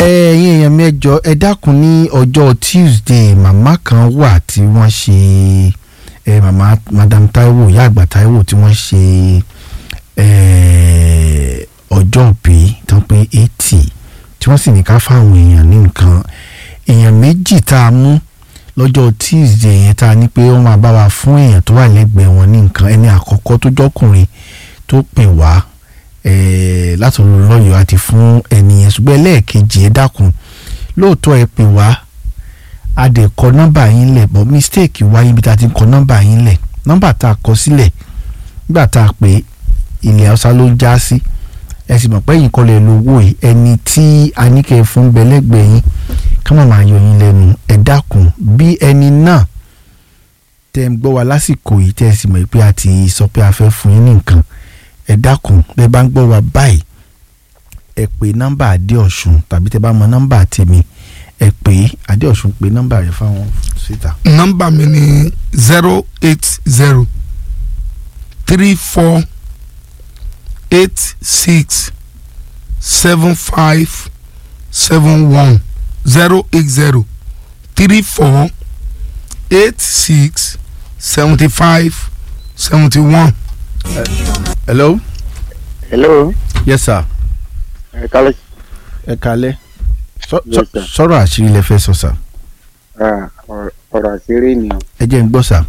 ẹ̀yin èèyàn mẹ́jọ ẹ dákun ní ọjọ́ Tuesday màmá kan wà tí wọ́n ṣe ẹ màmá madam Taiwo ìyá àgbà Taiwo tí wọ́n ṣe ẹ ọjọ́ òbí tó ń pé eighty tí wọ́n sì ní ká fáwọn èèyàn ní nǹkan èèyàn méjì tá a mú lọ́jọ́ Tuesday yẹn tá a ní pé wọ́n máa bá wa fún èèyàn tó wà lẹ́gbẹ̀ẹ́ wọn ní nǹkan ẹni àkọ́kọ́ tó jọ́kùnrin tó pè wá eh, láti ọ̀rọ̀ lọ́yọ̀ọ́ àti fún ẹni yẹn ṣùgbọ́n ẹlẹ́ẹ̀kejì ẹ dákun lóòótọ́ ẹ pè wá a dẹ̀ kọ nọ́mbà yín lẹ̀ but mistake wáyé ibi tá a ti kọ nọ́mbà yín lẹ̀ nọ́mbà tá a kọ sílẹ̀ nígbà tá a pè ilẹ̀ haúsá ló já sí ẹ sì mọ̀ pé ẹ̀yin kọ́ lẹ̀ lówó yìí ẹni tí a ní kẹ́ ẹ fún bẹ́lẹ́gbẹ̀ẹ́ yín ká má máa yọ yín lẹ́nu ẹ dákun bí ẹni náà tẹ́ ń gbọ́ wa lásìkò yìí tẹ́ ẹ sì mọ̀ pé a ti sọ pé a fẹ́ fún yín ní nǹkan ẹ dákun bẹ́ẹ̀ bá ń gbọ́ wa báyìí ẹ pè nọ́mbà Adéọ̀sùn tàbí tẹ́ bá mọ nọ́mbà tèmi ẹ pè Adéọ̀sùn pè nọ́mbà rẹ̀ fáwọn síta. nọ́mbà mi ni zero eight zero three four eight six seven five seven one zero eight zero three four eight six seventy five seventy one. hello. hello yes sir. ẹ kálẹ̀ ẹ kalẹ́ Sọ- Yes, sọ- sir. sọ̀rọ̀ àṣírí lẹ fẹ́ sọ sà Ah, ọ̀rọ̀- ọ̀rọ̀ àṣírí ni o ẹ jẹ́ ń gbọ́ sà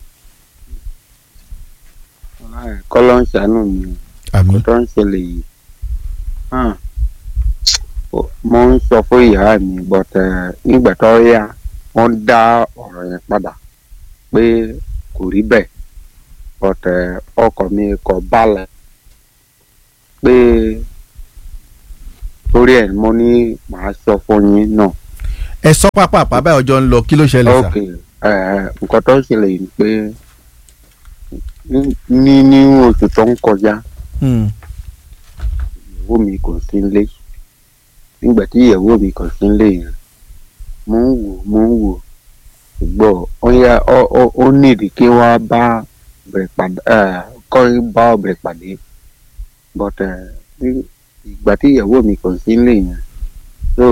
Ah, kọ́lọ́ ń ṣàánú mi o àmì kó tó ń ṣẹlẹ̀ yìí Ah, o- mo ń sọ fún ìyá mi but eh, nígbà tó yá wọ́n dá ọ̀rọ̀ yẹn padà pé kò rí bẹ́ẹ̀ but eh, ọkọ mi kò balẹ̀ pé torí ẹ̀ mo ní màá sọ fún yín náà. ẹ sọ pápá àpábá ọjọ́ ń lọ kí ló ṣẹlẹ̀ sà ok eh, nǹkan tó ń ṣẹlẹ̀ yìí ni pé ní- ní ní oṣù tó ń kọjá Hmm. ìyàwó mi kò sí nílé nígbà tí ìyàwó mi kò sí nílé yẹn mo ń wò mo ń wò ṣùgbọ́n ó yá ó ó- ó nídìí kí wọ́n bá bẹ̀rẹ̀ pàdé kọ́ bá bẹ̀rẹ̀ pàdé but eh, ní- ìgbà tí ìyàwó mi kò sí nílé yẹn so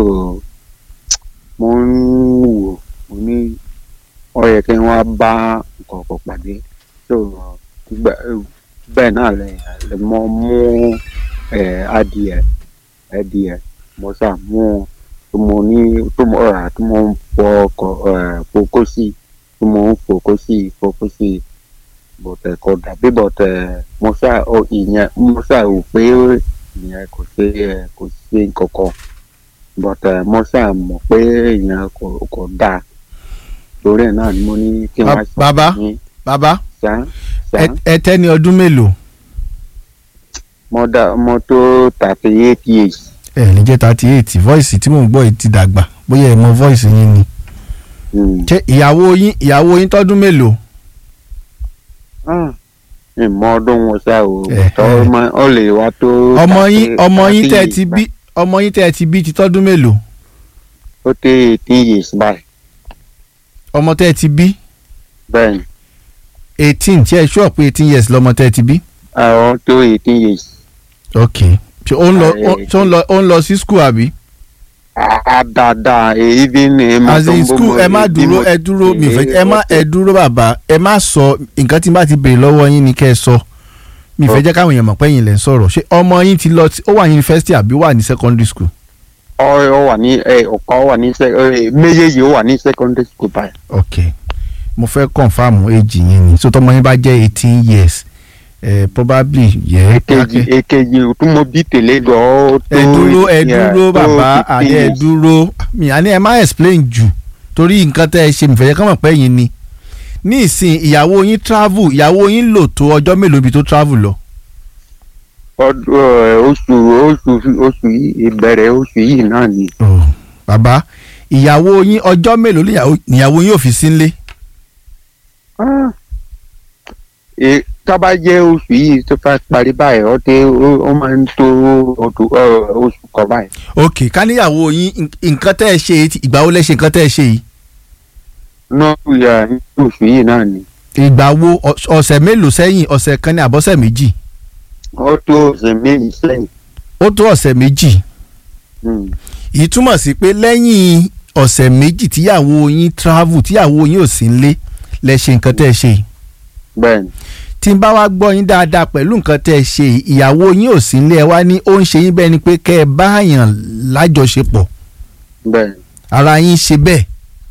mo ń wò mo ní ó yẹ kí wọ́n bá nǹkan kan pàdé so ìgbà bẹ́ẹ̀ náà lè lè mọ mú ẹ adìẹ adìẹ mo sà mú tó mo ní tó mo rà tó mo ń fọ ọkọ ẹ fokó sí tó mo ń fokó sí fokó sí bọ̀tẹ̀ kò dàbí bọ̀tẹ̀ mo sà ọ ìyẹn mo sà rò pé ìyẹn kò ṣe ẹ kò ṣe nǹkankan bọ̀tẹ̀ mo sà mọ̀ pé ìyẹn kò kò dáa torí ẹ̀ náà ni mo ní kí Ba- wọ́n sọ bàbá? fún yín. bàbá Ṣá, ṣá. ẹ- ẹ tẹ́ ní ọdún mélòó mo da mo tó thirty eight years. ẹ ní jẹ́ thirty eight voice tí mò ń gbọ́ yìí ti dàgbà bóyá ẹ mọ voice yín ni Mm. ṣé ìyàwó yín ìyàwó yín tọ́dún mélòó Ah, ìmọ̀ ọdún wọn ṣá o Eh, tọ́ eh. ọmọ ó lè wá tó. ọmọ yín thirty- ọmọ yín thirty tẹ́ ẹ years ti bí báyìí. ọmọ yín tẹ́ ẹ ti bí ti tọ́dún mélòó ó tó eighteen years báyìí ọmọ tẹ́ ẹ ti bí bẹ́ẹ̀ ni eighteen ṣé ẹ ṣúọ̀ pé eighteen years lọ́mọ tẹ́ ẹ ti bí. àwọn tó eighteen years. ok ṣé ó ń lọ Ah, ó- ṣé ó ń lọ ó ń lọ sí school àbí. Ah, dáadáa èyí bí ní ẹ as in school ẹ má dúró ẹ dúró mi ò fẹ́ ẹ má ẹ dúró bàbá ẹ má sọ nǹkan tí n bá ti béèrè lọ́wọ́ yín ni kẹ́ ẹ sọ mi ò fẹ́ jẹ́ káwọn èèyàn mọ̀ pé ẹ̀yin lẹ̀ ń sọ̀rọ̀ ṣé ọmọ yín ti lọ sí- ó wà ní yunifásitì àbí ó wà ní secondary school. ọ ọ wà ní ẹ ọkọ wà ní sẹ ẹ méjèèjì ó wà ní secondary school báyìí. ok mo fẹ́ confam age yín ni so tọmọ yín bá jẹ́ eighteen years eh, probably yẹ èkejì èkejì tó mọ bí tèlé lọ ó tó ẹ dúró ẹ yeah, dúró tó bàbá 15 àní ẹ years. dúró mi àní ẹ má explain jù torí nǹkan tẹ́ ẹ ṣe mi fẹ́ jẹ́ ká mọ̀ pé yín ni ní ìsìn ìyàwó yín travel ìyàwó yín lò tó ọjọ́ mélòó ibi tó travel lọ. ọdún ẹ, oṣù oṣù oṣù yìí ìbẹ̀rẹ̀ oṣù yìí náà ni. Oh, bàbá ìyàwó yín ọjọ́ mélòó níyàwó- níyàwó yín ò fi sí nílé. Ah. Ẹ, tó bá jẹ́ oṣù yìí tó fẹ́ parí báyìí ó dé ó ó máa ń tó ọdún ọ, oṣù kan báyìí. ok ká níyàwó yín nk- nǹkan tẹ́ ẹ ṣe yìí ti- ìgbà wo lẹ ṣe nǹkan tẹ́ ẹ ṣe yìí. náà yà ní oṣù yìí náà ni. ìgbà wo ọ̀s- ọ̀sẹ̀ mélòó sẹ́yìn ọ̀sẹ̀ kan ní àbọ̀sẹ̀ méjì ó tó ọ̀sẹ̀ méjì sẹ́yìn. ó tó ọ̀sẹ̀ méjì Mm. èyí túmọ̀ sí pé lẹ́yìn ọ̀sẹ̀ méjì tíyàwó yín travel tíyàwó yín ò sí nílé lẹ ṣe nǹkan tẹ́ ẹ ṣe yìí bẹ́ẹ̀ ni tí n bá wá gbọ́ yín dáadáa pẹ̀lú nǹkan tẹ́ ẹ ṣe yìí ìyàwó yín ò sí nílé ẹ wá ní ó ń ṣe yín bẹ́ẹ̀ ni pé kẹ́ ẹ bá àyàn lájọṣepọ̀ bẹ́ẹ̀ ni ara yín ṣe bẹ́ẹ̀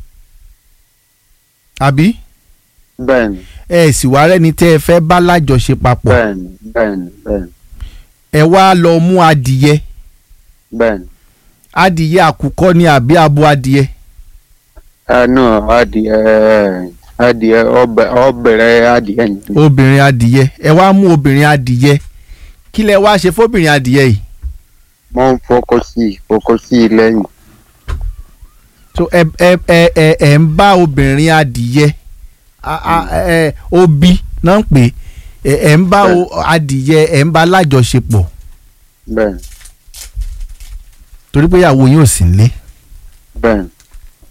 àbí bẹ́ẹ̀ ni ẹ sì wá rẹ́ni tẹ́ ẹ fẹ́ bá lájọṣe papọ̀ bẹ́ẹ̀ ni bẹ́ẹ̀ ni bẹ́ẹ̀ ni ẹ wá lọ mú adìyẹ bẹ́ẹ̀ ni adìyẹ àkùkọ ni àbí abo adìyẹ ẹnu adìẹ adìẹ ọbẹ ọbẹrẹ adìẹ ni obìnrin adìyẹ ẹ wá mú obìnrin adìyẹ kí lẹ wá ṣe fóbìnrin adìyẹ yìí mo ń fọkọ sí i fọkọ sí i lẹ́yìn so ẹ ẹ ẹ ẹ ẹ ń bá obìnrin adìyẹ a- a- ẹ obi náà ń pè é ẹ ẹ ń bá o- adìyẹ ẹ ń bá lájọṣepọ̀ bẹ́ẹ̀ ni torí pé ìyàwó yín ò sí nílé bẹ́ẹ̀ ni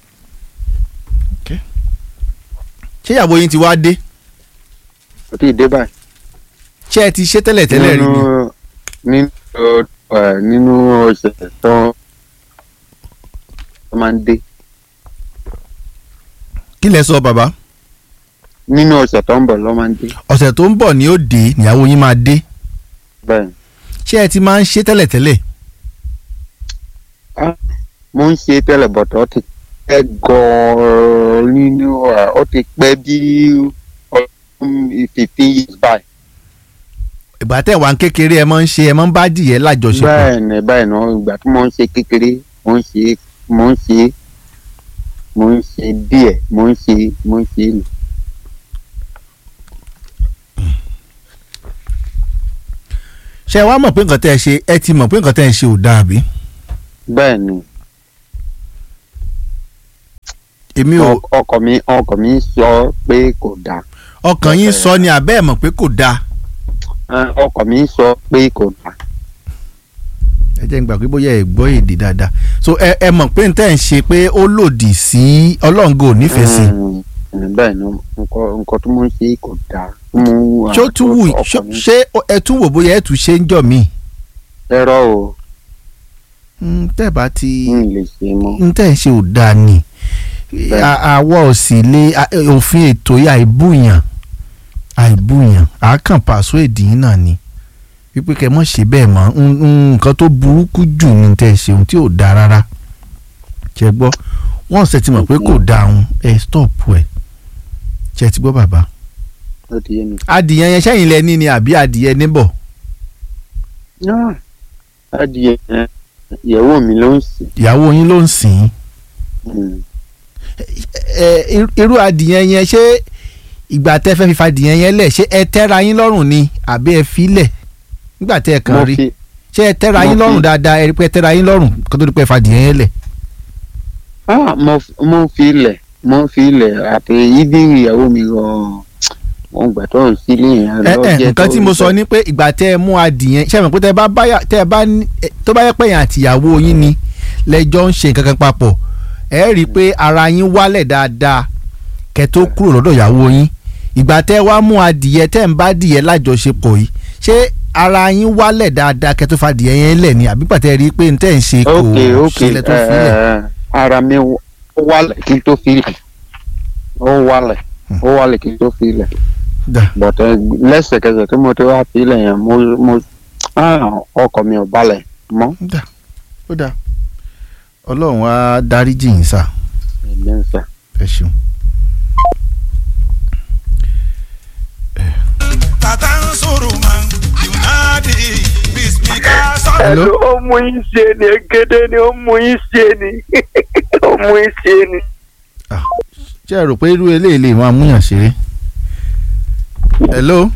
ṣé ìyàwó yín ti wá dé kò tí ì dé báyìí. ṣé ẹ ti ṣe tẹ́lẹ̀ tẹ́lẹ̀ rí ni nínú nínú ẹ nínú ọ̀sẹ̀ tó tó máa ń dé kí lẹ sọ bàbá nínú ọ̀sẹ̀ tó ń bọ̀ ló máa ń dé ọ̀sẹ̀ tó ń bọ̀ ni ó dé ìyàwó yín máa dé bẹ́ẹ̀ ni. ṣé ẹ ti máa ń ṣe tẹ́lẹ̀ tẹ́lẹ̀ mo ń ṣe tẹ́lẹ̀ bọ̀tọ̀ ó ti pẹ́ gan-an nínú ẹ̀ ó ti pẹ́ bí ọdún fifteen years by. ìgbà tẹ̀ wá ń kékeré ẹ máa ń ṣe ẹ máa ń bá adìyẹ lájọṣepọ̀ bẹ́ẹ̀ ni bẹ́ẹ̀ ni ìgbà tí mo ń ṣe kékeré mo ń ṣe mo ń ṣe mo ń ṣe díẹ̀ mo ń ṣe mo ń ṣe nù. ṣé ẹ wá mọ̀ pé nǹkan tẹ́ ẹ ṣe ẹ ti mọ̀ pé nǹkan tẹ́ ẹ ṣe ò dáa bí bẹ́ẹ̀ ni èmi ò ọ- ọkọ mi ọkọ mi sọ pé kò dáa ọkàn yín sọ ni àbẹ́ ẹ̀ mọ̀ pé kò dáa Ẹ, ọkọ mi sọ pé kò dáa ẹ jẹ́ n gbà pé bóyá ẹ gbọ́ èdè dáadáa so ẹ ẹ mọ̀ pé n tẹ́ ń ṣe pé ó lòdì sí ọlọ́ǹgò nífẹ̀ẹ́ sí Mm, bẹ́ẹ̀ ni nǹkan nǹkan tí mo ń ṣe kò dáa mú ṣé ó tún wù ọkọ ṣó- mi ṣé ẹ tún wò bóyá ẹ tún ṣe ń jọ mí. ẹ̀rọ o tẹ́ ẹ bá ti n lè ṣe mọ́ n tẹ́ ẹ ṣe ò dáa ni Bẹ́ẹ̀. À- àwa ò sì lè à- òfin ètò yìí àìbùyàn àìbùyàn àákàn pàṣọ èdè yìí náà ni wípé kẹ́ mọ̀ ṣe bẹ́ẹ̀ mọ́ N- n- nǹkan tó burúkú jù ní tẹ́ ẹ ṣe ohun tí ò dáa rárá ṣe gbọ́ wọ́n ṣe ti mọ̀ pé kò dáa ohun ẹ stop ẹ ṣe ti gbọ́ bàbá. ó ti yé mi. adìyẹ yẹn sẹ́yìn lẹ ní ni àbí adìyẹ níbọ̀ Ah, adìyẹ yẹn, ìyàwó mi ló ń sìn. ìyàwó yín ló ń sìn ín Mm. ẹ irú- irú adìyẹ yẹn ṣé ìgbà tẹ́ fẹ́ fi fa adìyẹ yẹn lẹ̀ ṣé ẹ tẹ́ra yín lọ́rùn ni àbí ẹ fi lẹ̀ nígbà tẹ́ ẹ mo kàn rí fi ṣé ẹ tẹ́ra mo yín lọ́rùn fi- dáadáa ẹ rí pé ẹ tẹ́ra yín lọ́rùn kó tó di pé ẹ fa adìyẹ yẹn lẹ̀ ah, mo f- mo fi ilẹ̀ mo fi ilẹ̀ àti ibi ìyàwó mi gan-an mo gbà tó ń sílé yẹn ẹ lọ ẹ jẹ́ nǹkan tó tí mo ń sọ ni pé ìgbà tẹ́ ẹ mú adìyẹ ṣé ẹ mọ̀ pé tẹ́ ẹ bá báyà tẹ́ ẹ bá ní- ẹ- tó bá yẹ pé yẹn àtìyàwó yín ni lẹ́jọ́ ń ṣe nǹkan kan papọ̀ ẹ rí i pé ara yín wálẹ̀ dáadáa kẹ́ tó kúrò lọ́dọ̀ ìyàwó yín ìgbà tẹ́ ẹ wá mú adìyẹ tẹ́ ẹ ń bá adìyẹ lájọṣepọ̀ yìí ṣé ara yín wálẹ̀ dáadáa kẹ́ tó fa adìyẹ yẹn lẹ̀ ni àbí pàtẹ́ rí i pé n tẹ́ ń ṣe kò ok ok ṣẹlẹ̀ tó fi lẹ̀ ẹ, ara mi ó wálẹ̀ kí n tó fi ilẹ̀ ó wálẹ̀ ó wálẹ̀ kí n tó fi ilẹ̀ dà bọ̀tẹ́ lẹ́sẹ̀kẹsẹ̀ tí mo ti wá fi ilẹ̀ yẹn mo mo ah, ọkọ̀ mi ò balẹ̀ mọ́ dà ó dà ọlọ́run á dáríjì yín sà èmi ń sà. ẹ ṣeun. Tatansuruman, Yunadi, Bismika, Hello? Hello, ó mú yín ṣe ni egede ni ó mú yín ṣe ni ó mú yín ṣe ni. ṣé ẹ rò pé irú eléyìí lè máa múyàn ṣeré. hello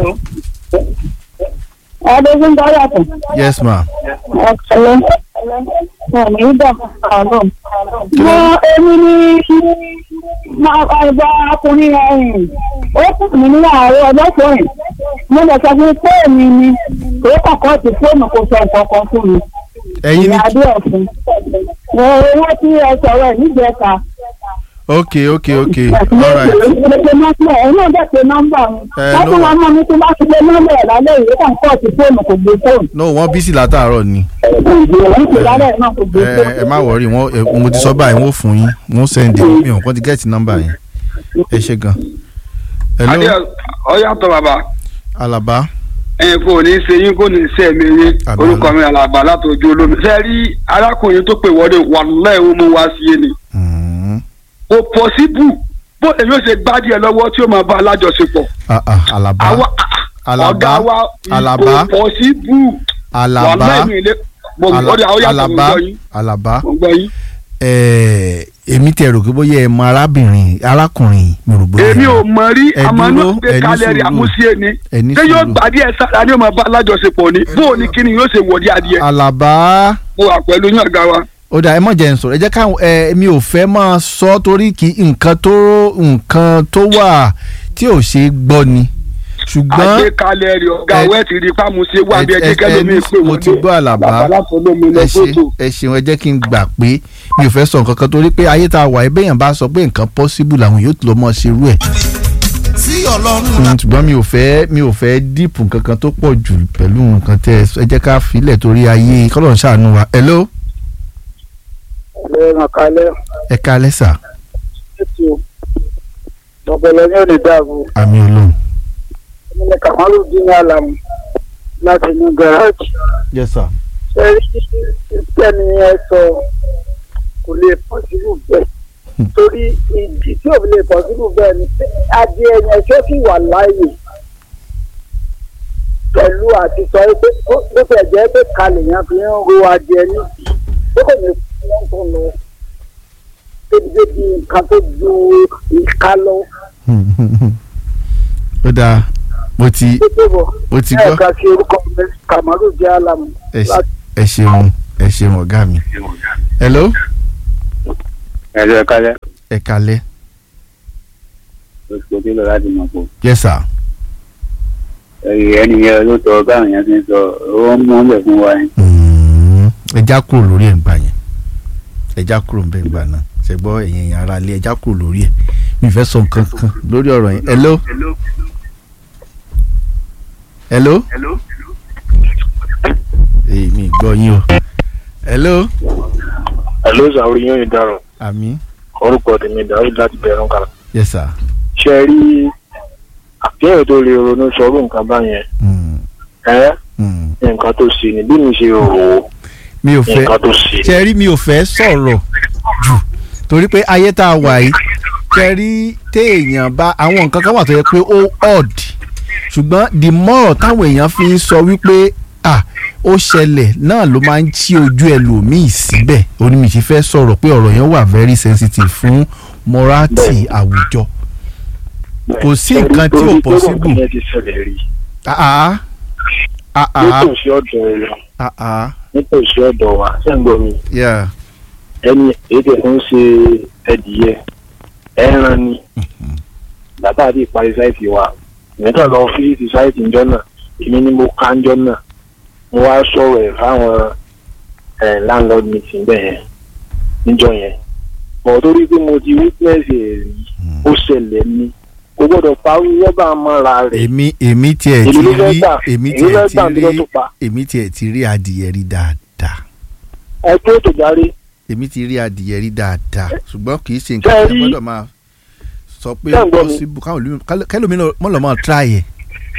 Adégun bá yàtọ̀. yes ma. Ọ̀kẹ́lẹ́. Ọ̀nà ìgbà ọ̀rọ̀. Mo èmi ní máa ẹgbà ọkùnrin ẹ̀yìn. Ó kù mí ní àárọ̀ ọjọ́ kẹrin. Mo lè sọ fún pé èmi ni kò kọ̀kọ́ ti fóònù kò sọ nǹkan kan fún mi. ẹ̀yin ní Ìyá Adé ọ̀fun. Mo owó tí ẹ sọ̀rọ̀ ẹ̀ níjẹta. ok ok ok alright Ìgbésẹ̀ nọ́mbà ẹ̀ náà dẹ̀ pé nọ́mbà wọn. Eh, Wọ́n tún no. wá mọ́ mi tí wọ́n ti gbé nọ́mbà ẹ̀ lálẹ́ ìwé kan kọ́ ti fóònù kò gbé fóònù. no wọ́n bísí látàárọ̀ ni Ìgbìyànjú ti lálẹ́ náà kò gbé ẹ fóònù. ẹ má wọrí wọn ẹ, mo ti sọ báyìí wọn ò fún yín wọn ò sẹ́ndì mi ò kàn ti gẹ́ẹ̀tì nọ́mbà yẹn ẹ ṣe gan. adé hello ọyàtọ̀ bàbá alaba ẹ kò ní í ṣe yín kò ní í ṣe ẹ̀mí yín Àmín. orúkọ mi àlàbà látọjú olómi ṣe rí arákùnrin tó pè wọlé wàlúùláì ó mú wá sí i ni Mm. kò pọ̀síbù bó èyí ó ṣe gbádìí ẹ lọ́wọ́ tí ó máa bá alájọṣepọ̀ Ah, ah, alaba àwa Àlàbá, ọ̀gá wa Àlàbá, kò pọ̀síbù alaba wàlúùláì mi ilé mo Ala- ọdẹ àwọn yàtọ̀ mo alaba gbọ́ yín alaba mo gbọ́ yín. ẹ èmi tẹ rò pé bóyá ẹ mọ arábìnrin arákùnrin mi rò bóyá èmi ò mọ rí ẹ àmọ́ dúró, náà gbé ẹ ní kalẹ̀ rí sùúrù. àmúṣe ni ẹ ní ṣé yóò sùúrù. gbàdí ẹ sára ni ó máa bá alájọṣepọ̀ ni bó o ní kíni yóò ṣe wọ̀dí adìẹ alaba mo wà pẹ̀lú yín ọ̀gá wa. ó dà ẹ mọ̀ jẹ́ n sọ̀rọ̀ ẹ jẹ́ káwọn ẹ mi ò fẹ́ máa sọ torí kí nǹkan tó nǹkan tó wà tí ò ṣe é gbọ́ ni ṣùgbọ́n àgbékalẹ̀ rẹ̀ ọ̀gá ẹ- wẹ́ẹ̀ ti rí pàmùsẹ̀ wà bí ẹ- ẹjẹ́ ẹ- kẹ́lómi ẹ- pé mo wọlé ti gbọ́ àlàbá bàbá látọlómi lọ ẹ ṣe fótó. ẹ ṣeun ẹ jẹ́ kí n gbà pé mi ò fẹ́ sọ nǹkan kan torí pé ayé tá a wà ẹ bẹ́yàn bá sọ pé nǹkan possible làwọn yóò lọ mọ́ ṣerú ẹ̀ sí ọlọ́run Mm, ṣùgbọ́n mi ò fẹ́ mi ò fẹ́ díìpù nǹkan kan tó pọ̀ jù pẹ̀lú nǹkan tẹ́ ẹ sọ. ẹ jẹ́ ká filẹ̀ torí ayé kọ́lọ̀ ń ṣàánú wa hello Ẹ ràn kalẹ̀ ẹ ká lẹ́sà ètò ọ̀pọ̀lọ ní òní dàbò. àmì ọlọ́run Èmi ni Kàmálù dín ní àlàmù láti inú gàrájì. yes sir Ṣé rí ìtẹ́ni ẹ sọ kò lè pọ̀sibú bẹ́ẹ̀? Torí ìdí tí ò lè pọ̀sibú bẹ́ẹ̀ ni pé adìẹ yẹn ṣé kì wà láàyè pẹ̀lú àti sọ pé ó ló fẹ́ jẹ́ pé kalẹ̀ yẹn fi ń ro adìẹ níbi ó kò ní fún wọn tó lọ débi nǹkan tó ju ìka lọ. ó dáa mo ti Tètè bọ̀ mo ti gbọ́ ẹ̀ka sí orúkọ mi Kàmálù jẹ́ àlàmù ẹ ṣe- láti ẹ ṣeun ẹ ṣeun ọ̀gá mi hello ẹ lọ kálẹ̀ ẹ kalẹ́ oṣù tó lọ láti mọ̀ pọ̀ yes sir ẹni yẹn ló tọ báwọn yẹn ti ń sọ ó ń mú ọ̀lẹ̀ fún wa yẹn. Mm, ẹ já kúrò lórí ẹ̀ ń gbà yẹn ẹ já kúrò ń bẹ̀ ń gbà náà ṣe gbọ́ ẹ̀yìn ẹ̀yìn ara lé ẹ já kúrò lórí ẹ̀ mi fẹ́ sọ nǹkan kan lórí ọ̀rọ̀ yẹn hello hello èyí mi gbọ́ yín o hello Hello sàwórí yóò yín dárò àmì orúkọ tèmi dàrú láti bẹ̀rù kàrà. yes sir ṣe rí àkíyèsí tó lè ronú sọrú nǹkan báyẹn Mm, ẹ mm. nǹkan tó ṣe ni bí mi ṣe rò ó mi ò fẹ́ nǹkan tó ṣe ni. ṣe rí mi ò fẹ́ sọ̀rọ̀ jù torí pé ayé tá a wà yìí ṣe rí téèyàn bá àwọn nǹkan kan wà tó yẹ pé ó odd ṣùgbọ́n the more táwọn èèyàn fi ń sọ wípé ah ó ṣẹlẹ̀ náà ló máa ń ṣí ojú ẹlòmíì síbẹ̀ onímìtì fẹ́ sọ̀rọ̀ pé ọ̀rọ̀ yẹn wà very sensitive fún morality àwùjọ kò sí nǹkan tí ò Torí pé possible. nǹkan yẹn ti ṣẹlẹ̀ rí ah ah ah ah nítòsí ọ̀dọ̀ rẹ̀ ah ah nítòsí ọ̀dọ̀ wa sẹ́ńgbọ́n mi yeah ẹni èyí tẹ̀ tó ń ṣe ẹdìyẹ ẹran ni bàbá àti ìparí sáìtì wa ìmẹ́ta lọ fíìsì sáìtì ńjọ́ náà èmi ni mo ká ńjọ́ náà mo wá sọ̀rọ̀ ẹ̀ fáwọn ẹ̀ landlord meeting bẹ́ẹ̀ yẹn níjọ́ yẹn bọ̀ torí pé mo ti witness ẹ̀ rí ó ṣẹlẹ̀ ni kò gbọ́dọ̀ parí rọ́bà mọ́ra rẹ̀ èmi èmi tiẹ̀ ti èmi ló fẹ́ rí gbà èmi èmi tiẹ̀ ló fẹ́ ti gbà níjọ́ rí tó pa èmi tiẹ̀ ti rí adìyẹ rí dáadáa ẹ tó tó járe èmi ti rí adìyẹ rí dáadáa ṣùgbọ́n kì í ṣe Ṣé nǹkan ẹ tí a rí- gbọ́dọ̀ máa sọ pé Ṣé ẹ ń gbọ́ mi? possible káwọn olùmí kẹlòmí mọ̀ lọ́ máa try ẹ̀.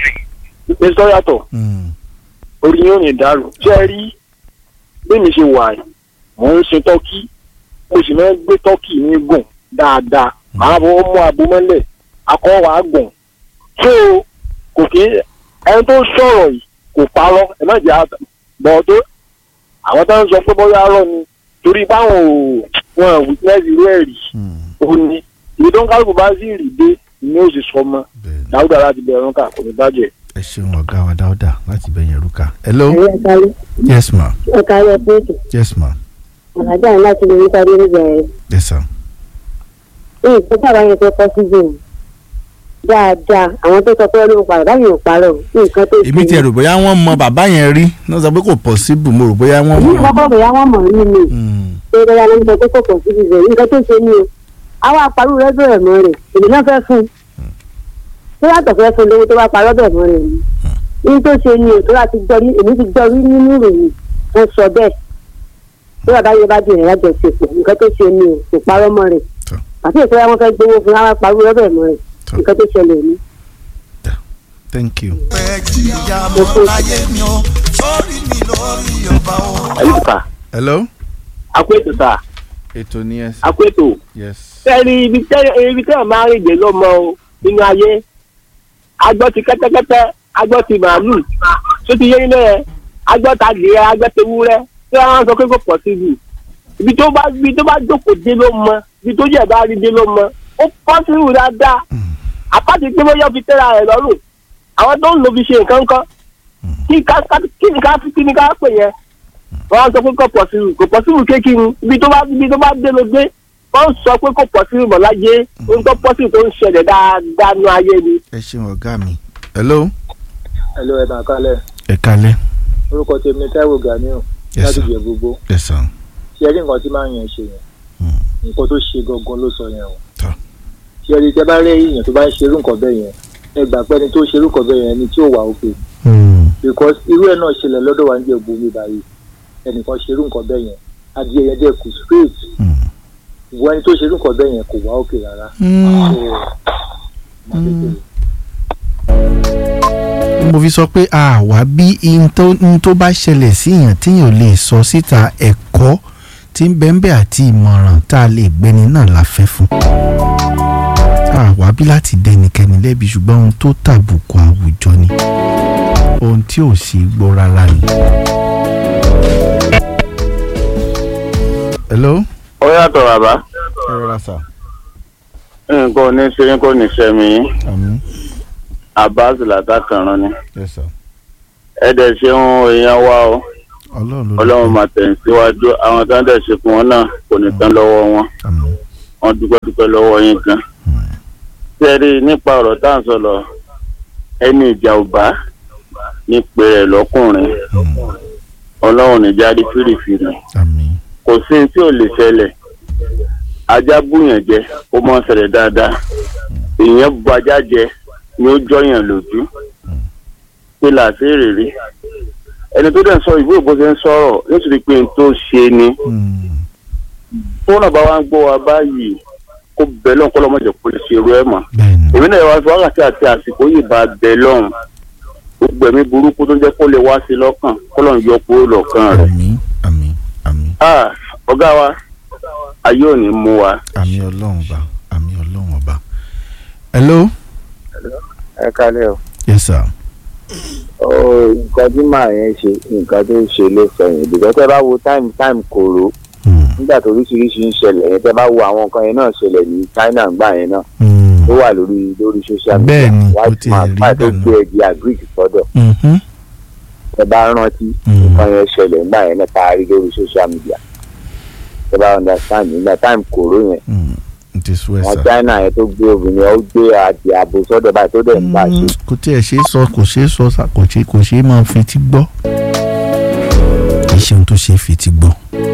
mr yàtọ̀ Mm, orí yóò ní dàrú ṣé ẹ rí bí mi ṣe wà yìí mò ń sin tọ́kì mo sì máa ń gbé tọ́kì mi gùn dáadáa màá bọ́ mú abo mọ́lẹ̀ akọ́ wàá gùn so kò kí ẹni tó sọ̀rọ̀ yìí kò parọ́ ẹ má jẹ́ àtà bọ̀ tó àwọn tó ń sọ pé bóyá rọ ni torí báwọn ò wọn witness irú ẹ̀ rí mm, ó ní ibi tó ń kálukú bá sì rí dé ni ó sì sọ mọ́ bẹ́ẹ̀ ni. dáúdà láti bẹ̀rù ká kò ní bàjẹ́. ẹ ṣeun ọ̀gá wa dáúdà láti bẹ̀yẹn rúkà. hello ẹ̀yẹ kálí yes ma ẹ̀ka ayọ̀ pẹ́ẹ́tù yes ma àlájá ní láti lè rí sáré nígbà rẹ̀. yes sir. ní ìpínlẹ̀ àbáyé tó kọ́ sí jù dáadáa àwọn tó sọ pé ọlọ́run parọ́ báyìí ò parọ́ nǹkan tó èmi tiẹ̀ rò bóyá wọ́n mọ bàbá yẹn rí náà sọ pé kò possible mo rò bóyá wọ́n èmi mọ. kọ́kọ́ bóyá wọ́n mọ̀ rí mi Mm, pé bóyá ló ń sọ pé kò kọ̀ sí jù nǹkan tó ṣe ní o àwọn àparò rẹ bẹ̀rẹ̀ mọ́ rẹ̀ èmi náà fẹ́ fún un tó yàtọ̀ fẹ́ fún un lówó tó bá parọ́ bẹ̀ mọ́ rẹ̀ ni ní tó ṣe ni ètò láti gbọ́ ní èmi ti gbọ́ rí nínú ìròyìn wọ́n sọ bẹ́ẹ̀ tó bàbá yẹn bá di ìrìn àjọ ṣepọ̀ nǹkan tó ṣe ni o kò parọ́ mọ́ rẹ̀ Tọ́. àti ètò wọn fẹ́ gbowó fún àwọn àparò rẹ bẹ̀ mọ́ rẹ̀ Tọ́. nǹkan tó ṣẹlẹ̀ ni. thank you. pẹ́ jìyà mọ́ láyé mi o sórí mi lórí ọba o. ẹ̀yìn sà hello. àpètò sà ètò ni ẹ sọ. àpètò yes. sẹ́ni ibi tẹ́ ibi tẹ́ ẹ̀ máa ń rìn dé ló mọ o nínú ayé agbọ́ ti kẹ́tẹ́kẹ́tẹ́ agbọ́ ti màálù tó ti yé nínú ẹ̀ agbọ́ ta dìé agbọ́ ti wúrẹ́ tí wọ́n sọ pé kò pọ̀ sí ibi ibi tó bá ibi tó bá jókòó dé ló mọ ibi tó jẹ̀ bá rí dé ló mọ ó pọ́ sí ìwù dáadáa àpáti pé bóyá fi tẹ́ra rẹ̀ lọ́rùn àwọn tó ń lo fi ṣe nǹkan kan kí ká kí ni ká kí ni ká pè yẹn wọ́n sọ pé kò pọ̀ sí ìwù kò pọ̀ sí ìwù kékeré ibi tó bá ibi tó bá dé ló dé wọ́n sọ pé kò pọ̀ sí ìwù mọ̀láyé ohun tó pọ̀ sí ìwù tó ń ṣẹlẹ̀ dáadáa nínú ayé ni. ẹ ṣeun ọ̀gá mi. hello. Hello ẹ̀ máa kálẹ̀ ẹ kalẹ̀. orúkọ tèmi ní Táíwò Ganiu Yes, láti sir. jẹ gbogbo ẹ sàn. ṣé ẹ rí nǹkan tí máa ń yẹn ṣe yẹn Hmm. nǹkan tó ṣe gangan ló sọ yẹn o Tọ́. ṣé ẹ rí tẹ bá rí èèyàn tó bá ń ṣerú nǹkan bẹ́ẹ̀ yẹn ẹ gbà pé ẹni tó ṣerú nǹkan bẹ́ẹ̀ yẹn ni tí ò wà òkè Hmm. because irú ẹ̀ náà ṣẹlẹ̀ lọ́dọ̀ wa ń jẹ gbogbo mi báyìí ẹnìkan ṣerú nǹkan bẹ́ẹ̀ yẹn adìẹ yẹn dẹ̀ kù straight Hmm. ìwọ ẹni tó ṣerú nǹkan bẹ́ẹ̀ yẹn kò wá òkè rárá Hmm. So, máa tètè mo fi sọ pé a wá bí ihun tó ihun tó bá ṣẹlẹ̀ sí èèyàn téèyàn ò lè sọ síta ẹ̀kọ́ tí ń bẹ́ńbẹ́ àti ìmọ̀ràn tá a lè gbéni náà la fẹ́ fún. a wá bí láti dẹnikẹ́ni lẹ́bi ṣùgbọ́n ohun tó tàbùkù àwùjọ ni ohun tí ò sí gbọ́ rárá ni. hello. ó yàtọ̀ bàbá ẹ rọra sà. nǹkan ò ní ṣe yín kò ní ṣe mí yín àmín. abbas látàkànrán ni ẹ sà. ẹ dẹ̀ ṣeun èèyàn wa o ọlọ́run ló ọlọ́run máa tẹ̀ ń síwájú àwọn tó ń dẹ̀ ṣe fún wọn náà kò ní tán lọ́wọ́ wọn àmín. wọn dúpẹ́ dúpẹ́ lọ́wọ́ yín gan. sẹ́rí nípa ọ̀rọ̀ tá à ń sọ̀rọ̀ ẹni ìjà ò bá ní pé ẹ̀ lọ́kùnrin Hmm. ọlọ́run ní jáde fìrìfìrì àmín. kò sí ní tí ò lè ṣẹlẹ̀ ajá búyàn jẹ ó mọ̀ ń ṣẹlẹ̀ dáadáa èèyàn bu ajá jẹ ni ó jọyàn lójú pé làásìrì rí ẹni tó dẹ̀ ń sọ ìwé ìbò ṣe ń sọ̀rọ̀ nítorí pé n tó ṣe ni Hmm. fóònù bá wa ń gbọ́ wa báyìí kó bẹ̀ lọ́n kọ́ lọ́mọdé kó lè ṣe irú ẹ̀ mọ́ bẹ́ẹ̀ni. èmi náà wá fi wákàtí àti àsìkò yìí bá bẹ̀ lọ́n gbogbo ẹ̀mí burúkú tó jẹ́ kó lè wá sí lọ́kàn kó lọ́n yọ kúrò lọ́kàn rẹ̀ àmín àmín àmín Ah, ọ̀gá wa ayé ò ní mú wa. àmín ọlọ́run ọba àmín ọlọ́run ọba. hello. ẹ kálẹ̀ o. yes sir. nǹkan tí màá yẹn ṣe nǹkan tó ṣe ló fẹ̀yìn ìdìbò tẹ́ bá wo time time kòrò Hmm. nígbà tó oríṣiríṣi ń ṣẹlẹ̀ yẹn tẹ́ bá wo àwọn nǹkan yẹn náà ṣẹlẹ̀ ní China ńgbà yẹn náà Hmm. ó wà lórí lórí social media Bẹ́ẹ̀ ni, ó white ti man rí báyìí tó bẹ́ẹ̀ gbé ẹgbẹ́ agric sọ́dọ̀ Mhm. tẹ́ bá rántí Hmm. nǹkan yẹn ṣẹlẹ̀ ńgbà yẹn náà tá a rí lórí social media tẹ́ bá understand nígbà time kòrò yẹn Hmm. it is well wọn sir. China yẹn tó gbé obìnrin ó gbé adìẹ àbò sọ́dọ̀ báyìí tó dẹ̀ ń bá a ṣe Hmm. kò tí ẹ ṣe é sọ kò ṣe é sọ sá- kò ṣe kò ṣe é máa fi ti gbọ́. kì í ṣe ohun tó ṣe é fi ti gbọ́.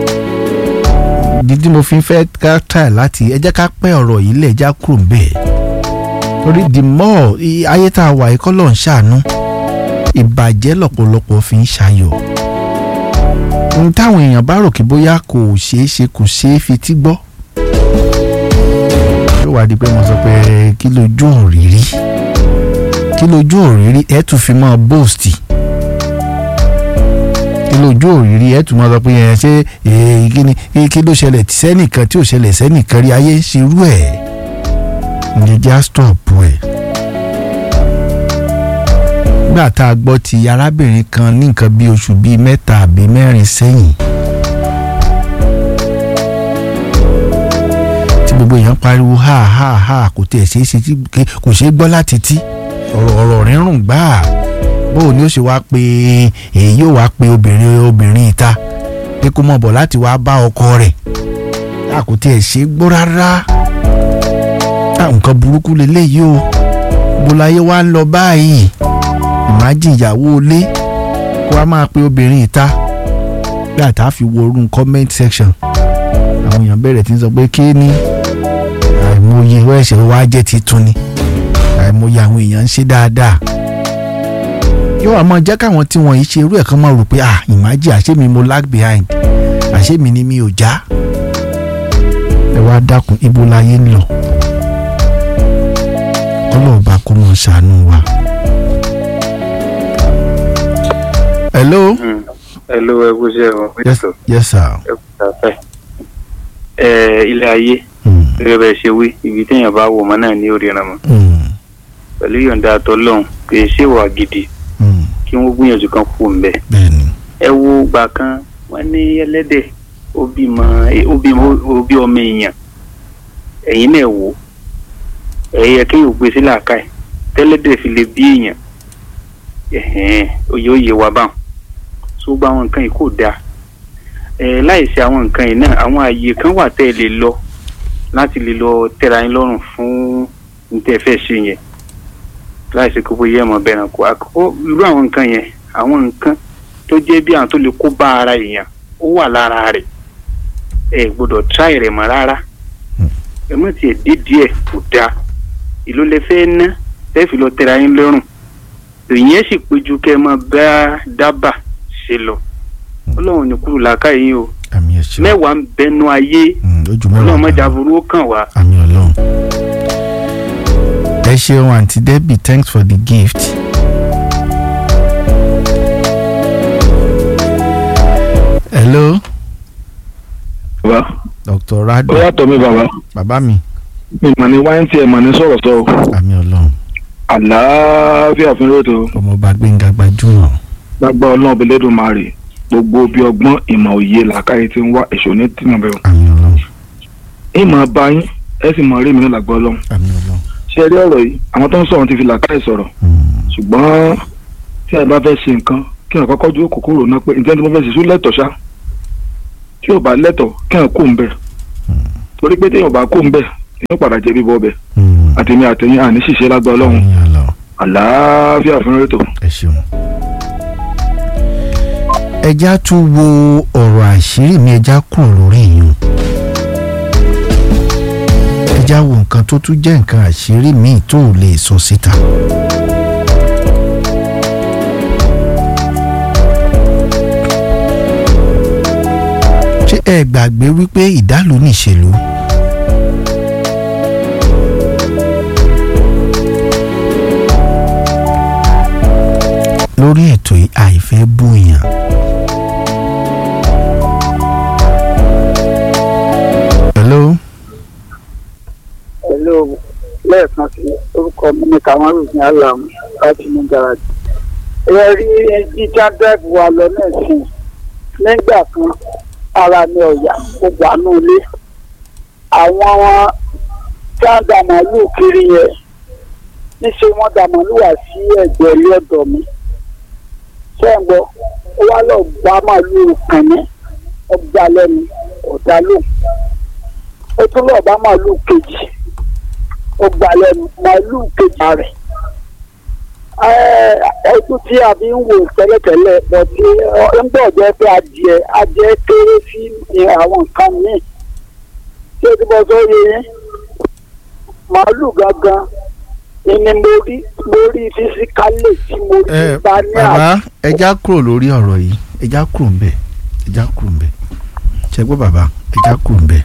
dídí mo fi fẹ́ ká tà láti ẹ jẹ́ ká pẹ́ ọ̀rọ̀ yìí lẹ̀ já kúrò bẹ́ẹ̀. torí the more i- ayé tá a wà yìí kọ́ ló ń ṣàánú ìbàjẹ́ lọ́pọ̀lọpọ̀ fi ń ṣayọ̀. ohun táwọn èèyàn bá rò kí bóyá kò ṣeé ṣe kò ṣeé fi ti gbọ́ yóò wá di pé mo sọ pé kí lójú òrírí kí lójú òrírí ẹ tún fi mọ bóòstì kí lójú òrírí ẹ tún mọ sọ pé ẹ ṣe èyí kí ni kí- kí ló ṣẹlẹ̀ tí sẹ́nìkan tí ò ṣẹlẹ̀ sẹ́nìkan rí ayé ń ṣerú ẹ̀ ní já stop ẹ̀. nígbà tá a gbọ́ ti arábìnrin kan ní nǹkan bí oṣù bíi mẹ́ta àbí mẹ́rin sẹ́yìn tí gbogbo èèyàn pariwo ha ha ha kò tẹ̀ ṣeé ṣe tí ké- kò ṣeé gbọ́ láti tí ọ̀rọ̀ ọ̀rọ̀ rírùn gbáà bóò ni ó ṣe wá pé èyí yóò wá pé obìnrin obìnrin ìta pé kó mọ̀ bọ̀ láti wá bá ọkọ rẹ̀ a kò tiẹ̀ ṣe é gbọ́ rárá Ah, nǹkan burúkú leléyìí o bọ́láyé wa ń lọ báyìí ìmájì ìyàwó ilé kó wá máa pe obìnrin ìta bí àtà fi wo orun comment section àwọn èèyàn bẹ̀rẹ̀ tí ń sọ pé kí ni àìmọye wọ́n ẹ̀ṣẹ̀ wá jẹ́ titun ni àìmọye àwọn èèyàn ń ṣe dáadáa yóò wá máa jẹ́ káwọn tí wọ́n yìí ṣe irú ẹ̀ kan máa rò pé ah ìmájì àṣé mi mo lag behind àṣé mi ni mi ò já ẹ wá dákun ibo láyé ń lọ ọlọ́ọ̀bá kó mọ̀ ṣàánú wa. hello. ẹ ló ẹ kú sí ẹ̀wọ̀n yes, pẹ̀tọ́ yes sir. ẹ kú sáfẹ́. ẹ ilé ayé Mm, gẹ́gẹ́ bẹ́ẹ̀ ṣe wí ibi téèyàn bá wò mọ́ náà ní orí ẹran mọ́ mm, pẹ̀lú yọ̀ǹda àtọ́lọ́hún kì í ṣèwà gidi mm, kí wọ́n gbìyànjú kan kú ń bẹ̀. bẹ́ẹ̀ni. ẹ wo gbà kan wọ́n ní ẹlẹ́dẹ̀ ó bímọ ó bímọ ó bí ọmọ èèyàn ẹ̀yin náà wò ẹ̀yẹ kéèyàn gbé sí làákàyè tẹ́lẹ́dẹ̀ fi lè bí èèyàn ẹ̀hẹ́n oyè oyè wa báwọn tó gba àwọn nǹkan yìí kò dáa ẹ̀ láìsí àwọn nǹkan yìí náà àwọn ààyè kan wà tẹ́ ẹ lè lọ láti lè lọ tẹ́ra yín lọ́rùn fún ní tẹ́ ẹ fẹ́ ṣe yẹn láìsí kó bóyá ẹ̀ mọ̀ bẹ́ẹ̀ kó àkọ́kọ́ irú àwọn nǹkan yẹn àwọn nǹkan tó jẹ́ bí àwọn tó lè kó bá ara èèyàn ó wà lára rẹ̀ ẹ gbọ́dọ̀ tíráì rẹ̀ mọ́ rárá ẹ mọ̀ tiẹ̀ dídí ẹ̀ kò dáa ìlú lè fẹ́ ná ẹ fi lọ tẹ́ra yín lọ́rùn ìyẹn sì péjú kẹ́ ẹ máa bá dábàá ṣe lọ ọlọ́run ní kúrò làákàyè yín o àmì ẹ̀ṣẹ̀. mẹ́wàá ń bẹnu ayé Mm, ojú mẹ́wàá. ọlọ́run mọ́jà burú ó kàn wá. àmì ọlọ́run. ẹ ṣeun àǹtí debbie thanks for the gift. hello bàbá dr ó rado yàtọ̀ mi bàbá bàbá mi mi mà ní wáyé tí ẹ mà ní sọ̀rọ̀ sọ o. àmì ọlọ́run àlàáfíà fún lóòótọ́ ọmọọba gbẹ̀ngà gbajúmọ̀ lágbá ọlọ́run bẹ̀lẹ́dùn máa rè gbogbo bí ọgbọ́n ìmọ̀ òye làákàyè ti ń wá èso ní tìǹbù bẹ́ẹ̀. àmì ọlọ́run ìmọ̀ bá yín ẹ sì mọ̀ rí mi ní lágbá ọlọ́run. àmì ọlọ́run. ṣé ẹ rí ọ̀rọ̀ yìí àwọn tó ń sọ̀rọ̀ ti fi làákàyè sọ̀rọ̀ Mm, ṣùgbọ́n tí ẹ bá fẹ́ ṣe nǹkan kí ẹ kọ́kọ́ dúró kòkòrò náà pé ǹjẹ́ tí mo fẹ́ ṣe sún lẹ́tọ̀ ṣá tí ò bá lẹ́tọ̀ kí ẹ kó ń bẹ̀ torí pé téèyàn bá kó ń bẹ̀ èèyàn padà jẹ́ bíbọ́ bẹ̀ mm, àtẹ̀mí àtẹ̀yìn àní ṣìṣe lágbá ọlọ́run àmì ọlọ́run. àlàáfíà fún rétò. ẹ ṣeun. ẹja tún wo ọ̀rọ̀ àṣírí mi ẹja kúrò lórí yìí ẹja wo nǹkan tó tún jẹ́ nǹkan àṣírí míì tó ò lè sọ síta. ṣé ẹ gbàgbé wípé ìdálò níṣèlú. lórí ètò yìí àìfẹ́ bóyàn. hello pẹ̀lú lẹ́ẹ̀kan sí orúkọ mi ní kamaru ní alamu láti ní garaji. ẹ rí jíjá dẹ́ẹ̀bù wa lọ náà sí nígbà kan ara mi ọ̀yà kó wà ní ilé. àwọn tí wọ́n dà màálù kiri yẹn níṣẹ́ wọ́n dà màálù wá sí ẹ̀gbẹ́ ilé ọ̀dọ̀ mi. sẹ́ǹgbọ́ ó wá lọ gbá màálù kàn ní ọgbà lẹ́nu ọ̀dà lóhùn ó tún lọ́ọ̀ bá màálù kejì ó gbà lẹ́nu màálù kejì rẹ̀ ẹtú tí a fi ń wò tẹ́lẹ̀tẹ́lẹ̀ bọ̀ tí ń bọ̀ jẹ́ pé adìẹ adìẹ kéré sí ní àwọn nǹkan míì tí o ti bọ́ sọ yẹ yẹn màálù gangan ìní mo rí mo rí fisikálì tí mo rí ẹ bá ní àná. bàbá ẹja kúrò lórí ọ̀rọ̀ yìí ẹja kúrò ń bẹ̀ ẹja kúrò ń bẹ̀ ṣe gbọ́ bàbá ẹja kúrò ń bẹ̀.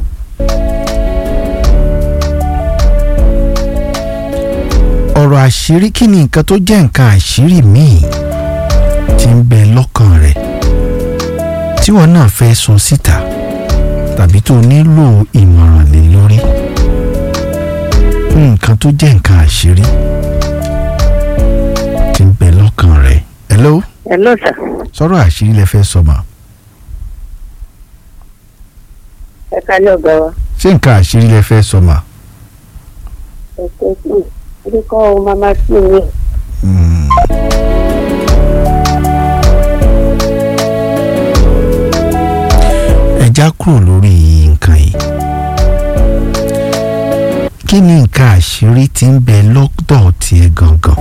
ọ̀rọ̀ àṣírí kí ni nǹkan tó jẹ́ nǹkan àṣírí míì tí ń bẹ lọ́kàn rẹ̀ tí wọn náà fẹ́ sọ síta tàbí tó nílò ìmọ̀ràn lé lórí nǹkan tó jẹ́ nǹkan àṣírí tí ń bẹ lọ́kàn rẹ̀ hello hello sir sọ̀rọ̀ àṣírí lẹ fẹ́ sọ mà ẹ kálẹ̀ ọ̀gá wa ṣé nǹkan àṣírí lẹ fẹ́ sọ mà. ẹ ṣe sí orúkọ ohun mama sí mi Mm. ẹ já kúrò lórí nǹkan yìí kí ni nǹkan àṣírí tí ń bẹ lọ́dọ̀ tiẹ̀ gangan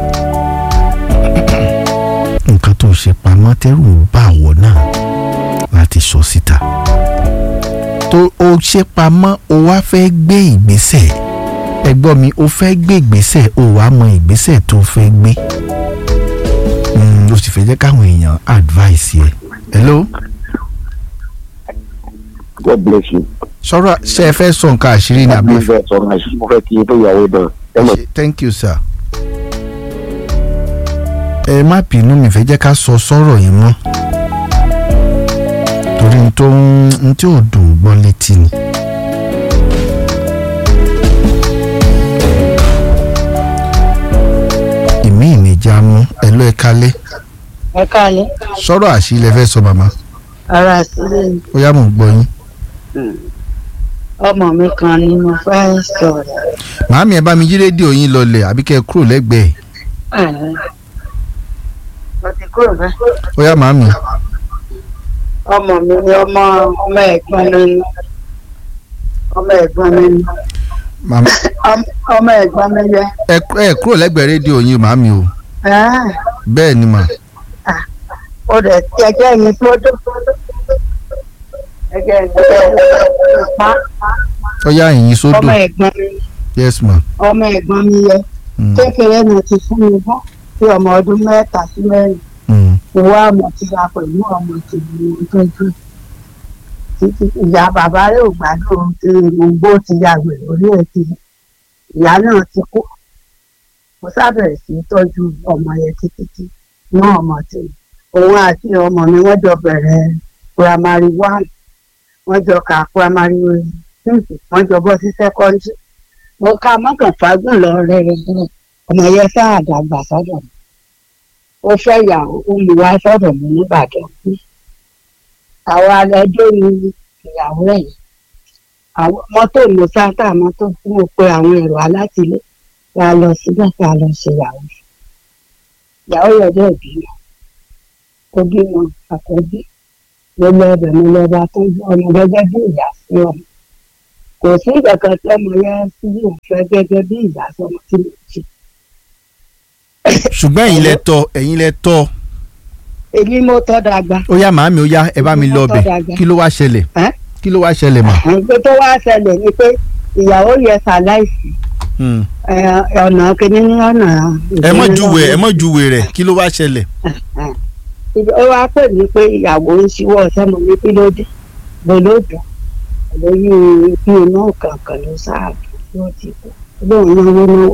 nǹkan tó ṣe pamọ́ tẹ́rù ń bà wọ́ náà láti sọ síta tó o ṣe pamọ́ o wá fẹ́ gbé ìgbésẹ̀ ẹ gbọ́ mi o fẹ́ gbé ìgbésẹ̀ o wàá mọ ìgbésẹ̀ tó fẹ́ gbé Mm, o sì fẹ́ jẹ́ káwọn èèyàn advice yẹ hello God bless you. sọ̀rọ̀ ṣe ẹ fẹ́ sọ nǹkan àṣírí ni àbí àbí fẹ́ sọ ma ṣe mo fẹ́ kí n tó ìyàwó náà ẹ mọ̀ Ṣe- thank you sir. ẹ má bínú mi fẹ́ jẹ́ ká sọ sọ́rọ̀ yẹn mọ́ torí n tó ń n tí ò dùn gbọ́ létí ni. ìmí ìnìjà mú ẹ lọ ẹ kálẹ̀ ẹ káalẹ́ sọ̀rọ̀ àṣírí lẹ fẹ́ sọ màmá ara sílẹ̀ ni. ó yá mò ń gbọ́ yín. ọmọ mi kan ni mo fẹ́ sọ̀rọ̀ màámi ẹ bá mi yí rédíò yín lọlẹ̀ àbí kẹ́ ẹ kúrò lẹ́gbẹ̀ẹ́ Ẹ̀hẹ́n. mo ti kúrò bẹ́ẹ̀. ó yá màámi. ọmọ mi ni ọmọ ọmọ ẹ̀gbọ́n mi ni ọmọ ẹ̀gbọ́n mi ni màmá Ọm- ọmọ ẹ̀gbọ́n mi yẹ. ẹ ẹ kúrò lẹ́gbẹ̀ẹ́ rédíò yín màámi o Ẹ̀hẹ́n. bẹ́ẹ̀ ni mà. ó dẹ̀ ti ẹjẹ́ mi tó dó. ẹjẹ́ mi tó dó. pa ó yá ìyìn sódò ọmọ ẹ̀gbọ́n mi yes ma. ọmọ ẹ̀gbọ́n mi yẹ. Mm. kékeré náà ti fún mi bọ́ sí ọmọ ọdún mẹ́ta sí mẹ́rin. Mm. ìwọ àmọ̀ ti ya pẹ̀lú ọmọ tèmi ní tọ́jú títí ìyá bàbá rẹ̀ ò gbádùn tí gbogbo ti ya wèrè orí ẹ̀ ti ìyá náà ti kú mo sábẹ̀rẹ̀ sí í tọ́jú ọmọ yẹn títí tí ní ọmọ tèmi òun àti ọmọ mi wọ́n jọ bẹ̀rẹ̀ primary one wọ́n jọ kà primary two wọ́n jọ bọ́ sí secondary mo ka mọ́kànfágùn lọ rẹ̀ rẹ̀ ọmọ yẹn sáà dàgbà sọ́dọ̀ mi ó fẹ́ yàwó ó mú wá sọ́dọ̀ mi nìbàdàn àwọn alẹ́jọ́ ni ìyàwó ẹ̀ yìí àwọn mọ́tò mo sáńtà mọ́tò fún mo pe àwọn èrò alátìlé wa lọ síbẹ̀ ká lọ ṣe ìyàwó ìyàwó yẹn dẹ̀ bímọ ó bímọ àkọ́bí mo lọ ọbẹ̀ mo lọ bá tọ́jú ọmọ gẹ́gẹ́ bí ìyá sí ọmọ kò sí ìkankan tí ọmọ yẹn sí òfẹ́ gẹ́gẹ́ bí ìyá sọmọ tí mo ṣe ṣùgbọ́n ẹ̀yin lẹ tọ́ ẹ̀yin lẹ tọ́ èmi mo tọ́ dàgbà ó yá màámi ó yá ẹ bá mi lọ ọbẹ̀ kí ló wá ṣẹlẹ̀ Ẹ́? kí ló wá ṣẹlẹ̀ mà. nǹkan tó wá ṣẹlẹ̀ ni pé ìyàwó yẹn ṣàláìsí Hmm. ẹ, ọ̀nà kìíní ní ọ̀nà. ẹ mọ̀ júwe ẹ mọ̀ júwe rẹ̀ kí ló wá ṣẹlẹ̀. ó wá pè mí pé ìyàwó ń ṣíwọ́ sọ́mọ mi kí ló dé gbólódò lórí bí iná kankan ló ṣáàbù ló ti kú lóun náwó náwó.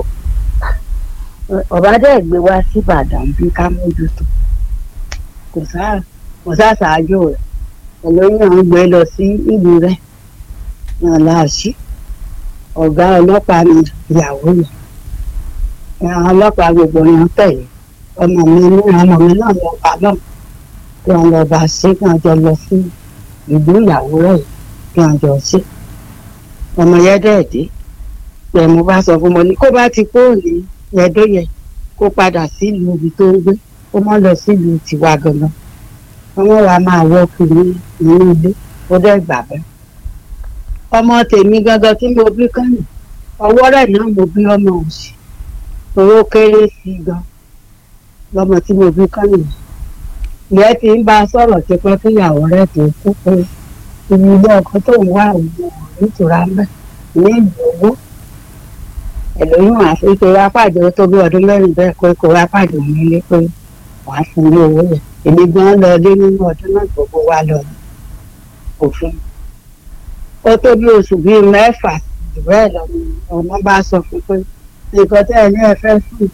ọ̀bá dẹ̀ gbé wá sí Ìbàdàn bí ká mójútó kò sáà kò sáà ṣáájú rẹ̀ ẹlòmíràn ń gbé lọ sí ìlú rẹ̀ náà láàṣì ọ̀gá ọlọ́pàá ni ìyàwó yẹn àwọn ọlọ́pàá gbogbo yẹn tẹ̀lé ọmọ mi ní ọmọ mi náà lọ bá náà kí wọ́n lọ bá ṣe kí wọ́n jọ lọ sí ìlú ìyàwó rẹ̀ yìí kí wọ́n jọ ṣe ọmọ yẹn dẹ̀ dé pé mo bá sọ fún mo ní kó bá ti kó ní ẹ̀dọ́ yẹn kó padà sílùú ibi tó ń gbé kó má lọ sílùú tiwa gangan wọ́n wá máa wọ́ kiri nínú ilé ó dẹ̀ gbà bẹ́ẹ̀ ọmọ tèmi gangan tí mo bí kánì ọwọ́ rẹ̀ náà mo bí ọmọ òsì owó kéré sí i gan lọmọ tí mo bí kánì ìyẹn ti ń bá a sọ̀rọ̀ ti pẹ́ kí ìyàwó rẹ̀ tó kú pé ibi ilé ọkọ tó ń wá òun nítura ń bẹ̀ ní ìlú owó ẹlòmíràn àfi pé wá pàdé ó tó bí ọdún mẹ́rin bẹ́ẹ̀ pé kó wá pàdé òun nílé pé wàá fún ní owó yẹn èmi gan lọ lé nínú ọdún náà gbogbo wa lọ ní òfin ó tó bí oṣù bíi mẹ́fà jù bẹ́ẹ̀ lọ ni ọmọ bá sọ fún pé nǹkan tẹ́ ẹ ní ẹ fẹ́ fún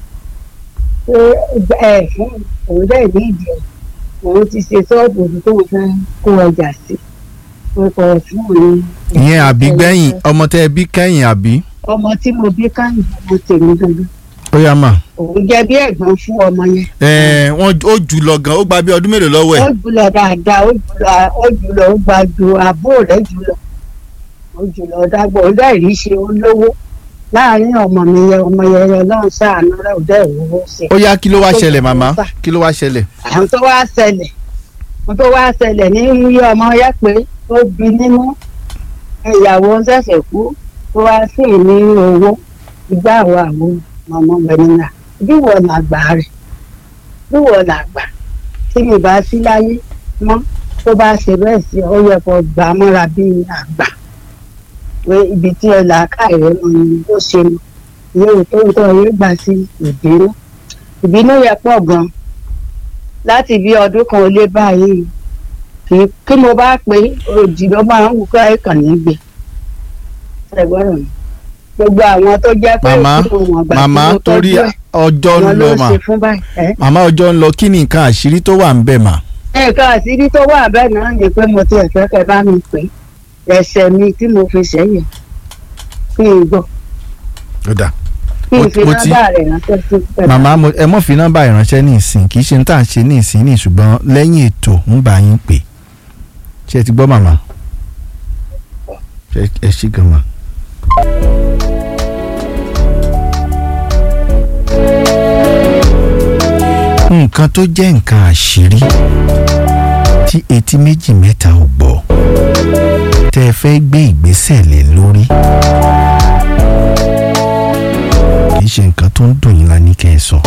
pé ẹ fún òun dẹ̀ ní ìdí ẹ̀ òun ti ṣe sọ́ọ̀bù òun tó ń fẹ́ kó ọjà sí pé kò fún òun. ìyẹn àbí gbẹ̀yìn ọmọ tẹ́ ẹ bí kẹ́yìn àbí. ọmọ tí mo bí káyìn ọmọ tèmi gangan ó yá mà. òun jẹ́ bí ẹ̀gbọ́n fún ọmọ yẹn. ẹ wọn ó jù lọ gan ó gba bí ọdún mélòó lọ́wọ́ ó ẹ̀. jùlọ dáadáa ó jùlọ ó jùlọ ó gba ju àbúrò rẹ̀ jùlọ ó jùlọ dágbò ó dẹ̀ rí ṣe ó lówó láàárín ọmọ mi yẹn ọmọ yẹn yẹn lọ́run ṣàánú rẹ̀ ó dẹ̀ wúwo sí i. ó yá kí ló wá ṣẹlẹ̀ màmá kí ló wá ṣẹlẹ̀. àwọn tó wá ṣẹlẹ̀ àwọn tó wá ṣẹlẹ̀ ní iye ọmọ yẹn pé ó bí nínú ìyàwó ń ṣẹ̀ṣẹ̀ kú tó wá sí ní owó ìgbà àwọn àwọn ọmọ bẹ̀nìyà bí wọ́n làgbà rẹ̀ bí wọ́n làgbà tí mi bá sí láyé mọ́ tó bá ṣe bẹ́ẹ̀ sí ọ yẹ kó gbà á mọ́ra bí àgbà pé ibi tí ẹ là á ká ẹ̀rọ mọ ni ó ṣe mọ ìyẹn tó ń tọ́ yóò gbà sí ìbínú ìbínú yẹ pọ̀ gan láti bí ọdún kan ó lé báyìí kì í kí mo bá pé òjì ló máa ń wù ká ẹ̀kàn nígbè ẹgbọ́rọ̀ mi gbogbo àwọn tó jẹ́ pé màmá òkú wọn gbà màmá tí mo torí tọ́jú ẹ̀ ọjọ́ ń wọn lọ ló mà ṣe fún báyìí ẹ́ màmá ọjọ́ ń lọ kí ni nǹkan àṣírí tó wà ń bẹ̀ mà. nǹkan àṣírí tó wà bẹ́ẹ̀ náà ni pé mo ti ẹ̀fẹ́ kẹ́ bá mi pè é ẹsẹ̀ mi tí mo fi sẹ́yìn kí n gbọ́ ó dà kí n Mo- fi mo ti- nọ́mbà rẹ̀ ránṣẹ́ sí pẹ̀lú. màmá mo- ẹ mọ̀ fi nọ́mbà ìránṣẹ́ ní ìsìn kì í ṣe ní tà ń ṣe ní ìsìn ní ṣùgbọ́n lẹ́yìn ètò ń bá yín pè ṣé ẹ ti gbọ́ màmá Ṣé ẹ ṣí gan ma. nǹkan tó jẹ́ nǹkan àṣírí tí etí méjì mẹ́ta ò gbọ́ tẹ́ ẹ fẹ́ gbé ìgbésẹ̀ lé lórí kì í ṣe nǹkan tó ń dùn yín la ní kẹ́ ẹ sọ.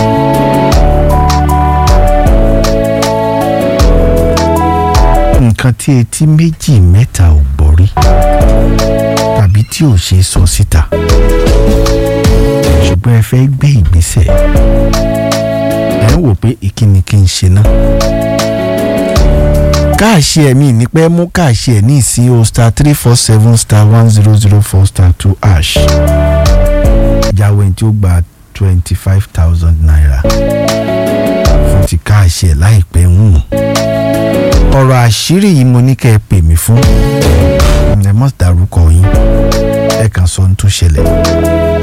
nǹkan tí etí méjì mẹ́ta ò gbọ́ rí tàbí tí ò ṣe sọ síta ṣùgbọ́n ẹ fẹ́ gbé ìgbésẹ̀ ẹ ń wò pé ìkíni kí n ṣe náà káàṣì ẹ̀mí ní pẹ́ mú káàṣì ẹ̀ ní ìsí o star three four seven star one zero zero four star two ash jáwé tí ó gba twenty five thousand naira fún ti káàṣì ẹ̀ láìpẹ́ ń hùn ọ̀rọ̀ àṣírí yìí mo ní kẹ́ ẹ pè mí fún ẹ mọ̀ dárúkọ yín ẹ kàn sọ ohun tó ṣẹlẹ̀